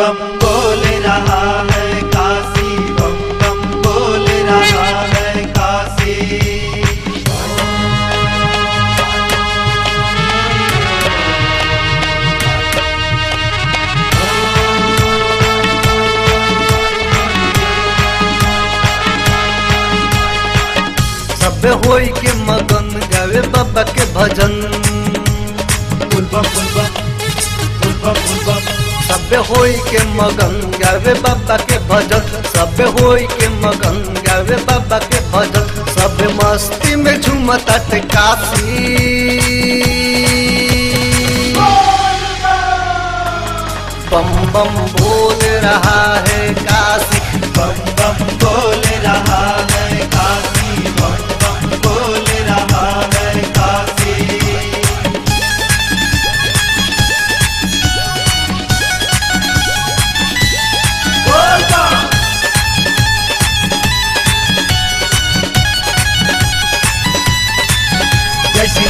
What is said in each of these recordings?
बम बोल रहा है काशी बम बम बोल रहा है काशी सब होई के मगन गावे बाबा के भजन फुल बम फुल बम फुल बम फुल बम सब होई के मगन गावे बाबा के भजन सब होई के मगन गावे बाबा के भजन सब मस्ती में झूमता ते काशी बम बम बोल रहा है काशी बम बम बोल रहा है काशी बम बम बोल रहा है काशी बोल बम जय श्री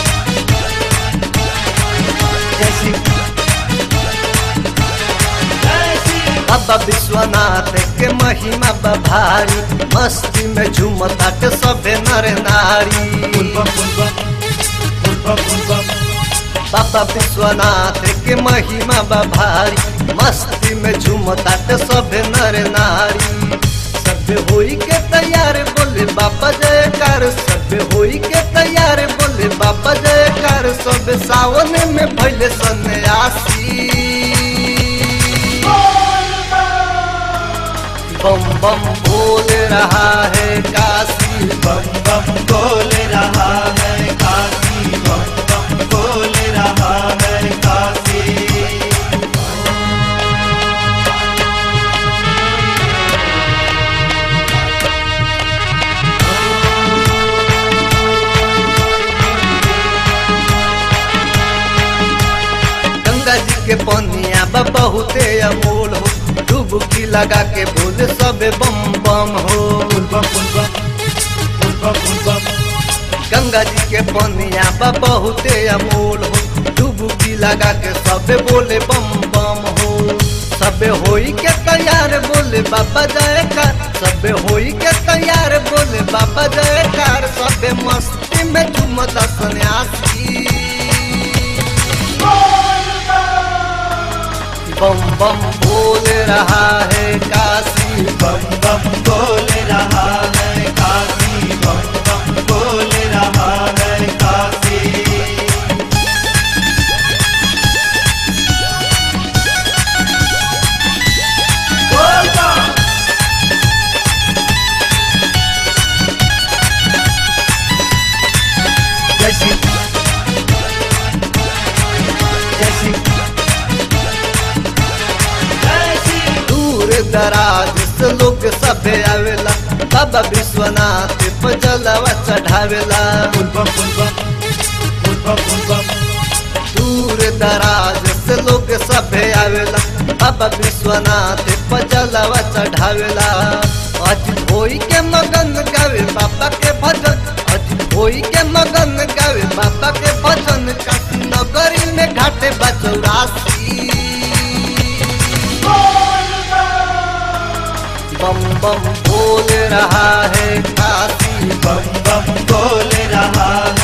जय श्री जय श्री बाबा विश्वनाथ के महिमा बभारी मस्ती में झूमता के सभे नर नारी फुल बम फुल बम फुल बम फुल बम बाबा विश्वनाथ के महिमा बभारी मस्ती में झूमता के सभे नर नारी सब होई के तैयार बोले बाबा जयकार सब होई के तैयार बोले बाबा जयकार सब सावन में भैले सन्यासी बम बम बोल रहा है काशी बम बम बोल रहा है काशी बम बम बोल रहा है काशी गंगा जी के पनिया बा बहुते अमोल हो डुबकी लगा के बोले सबे बम बम हो फुल बम फुल बम फुल बम फुल बम गंगा जी के पनिया बा बहुते अमोल हो डुबकी लगा के सबे बोले बम बम हो सबे होई के तैयार बोले बाबा जयकार सबे होई के तैयार बोले बाबा जयकार सबे मस्ती में झूमता सन्यासी बम बम बोल रहा है काशी बम बम बोल रहा है काशी बम बम बोल रहा है काशी बोल बम जय श्री जय श्री जय श्री दूर दराज से लोग सबे आवेला बाबा विश्वनाथ पे जलवा चढ़ावेला फुल बम फुल बम फुल बम फुल बम दूर दराज से लोग सबे आवेला बाबा विश्वनाथ पे जलवा चढ़ावेला अज होई के मगन गावे बाबा के भजन अज होई के मगन गावे बाबा के भजन काशी नगरी में घाटे बचौरासी बम बम बोल रहा है काशी बम बम बोल रहा